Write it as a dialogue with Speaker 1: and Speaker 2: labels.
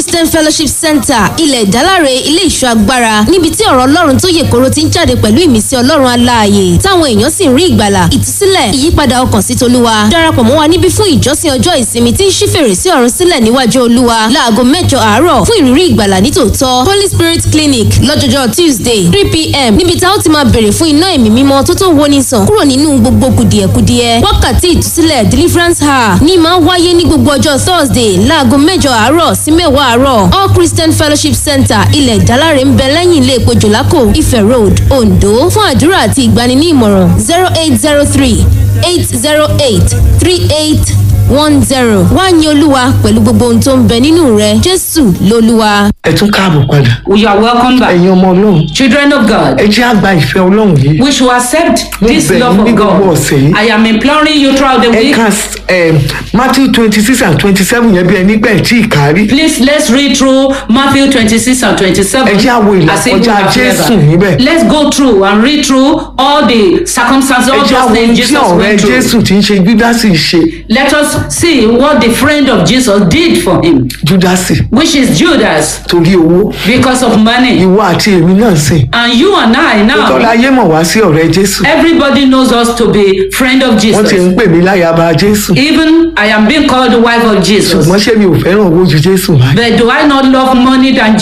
Speaker 1: christian fellowship center ilẹ̀ ìdáláre ilé ìṣọ́ agbára níbi tí ọ̀rọ̀ ọlọ́run tó yè koro ti ń jáde pẹ̀lú ìmísí ọlọ́run aláàyè táwọn èèyàn sì ń rí ìgbàlà ìtúsílẹ̀ ìyípadà ọkàn sí tolúwa darapọ̀ mọ́ wa níbí fún ìjọsìn ọjọ́ ìsinmi tí ń ṣí fèrèsé ọ̀run sílẹ̀ níwájú olúwa láago mẹ́jọ àárọ̀ fún ìrírí ìgbàlà nítòótọ́ holy spirit clinic lọ́jọ́jọ́ tuesday three pm níbi tá ó ti máa bèrè fún iná ẹ̀mí mímọ́ tó tó woni sàn kúrò nínú gbogbo kùdìẹ̀kudiẹ wákàtí ìtúsílẹ̀ deliverance hour ní máa wáyé ní gbogbo ọjọ́ thursday láago mẹ́jọ àárọ̀ sí mẹ́wàá àárọ̀ all christian fellowship center ilẹ̀ ìdáláre ń bẹ lẹ́yìn ilé epo jòlákò ife road ondo fún àdúrà àti ìgbani ní ìmọ̀ràn zero eight zero three eight zero eight three eight one zero wá ní olúwa pẹ̀lú gbogbo ohun tó ń bẹ nínú rẹ jésù lolúwa.
Speaker 2: ẹ tún káàbọ̀ padà
Speaker 3: You are welcome back.
Speaker 2: ẹ̀yin ọmọ ọlọ́run
Speaker 3: Children of God,
Speaker 2: ẹ jẹ́ àgbà ìfẹ́ ọlọ́run yìí
Speaker 3: we should accept this
Speaker 2: bẹ̀
Speaker 3: love
Speaker 2: yín ní
Speaker 3: of
Speaker 2: gbogbo
Speaker 3: God.
Speaker 2: ọ̀sẹ̀ yìí.
Speaker 3: I am imploring you throughout the
Speaker 2: ẹ
Speaker 3: week.
Speaker 2: ka um, matthew twenty six and twenty seven yẹn bí ẹni pẹ́ tí ì kárí
Speaker 3: Please let's read through Matthew 26 and 27.
Speaker 2: Ẹ jẹ́ á wo
Speaker 3: as if we
Speaker 2: ìlàkọjá
Speaker 3: have
Speaker 2: Jésù
Speaker 3: never.
Speaker 2: níbẹ̀.
Speaker 3: Let's go through and read through all the circumstances,
Speaker 2: ẹ
Speaker 3: all
Speaker 2: jẹ́
Speaker 3: those
Speaker 2: àwọn ohun
Speaker 3: things
Speaker 2: tí
Speaker 3: Jesus
Speaker 2: ọ̀rẹ́
Speaker 3: went through.
Speaker 2: jésù ti ń ṣe júdásì ṣe
Speaker 3: Let us see what the friend of Jesus did for him,
Speaker 2: júdásì
Speaker 3: which is Judas,
Speaker 2: torí owó
Speaker 3: because of money.
Speaker 2: ìwọ àti èmi náà sìn
Speaker 3: And you and I
Speaker 2: tọ́lá
Speaker 3: now,
Speaker 2: ayé mọ̀ wá sí ọ̀rẹ́ jésù
Speaker 3: everybody knows us to be friend of
Speaker 2: wọ́n ti ń
Speaker 3: Jesus.
Speaker 2: pè mí láyàbá jésù
Speaker 3: Even I am being called the wife of Jesus.
Speaker 2: ṣùgbọ́n ṣé mi ò fẹ́ràn owó ju jésù wá
Speaker 3: But do I not love money than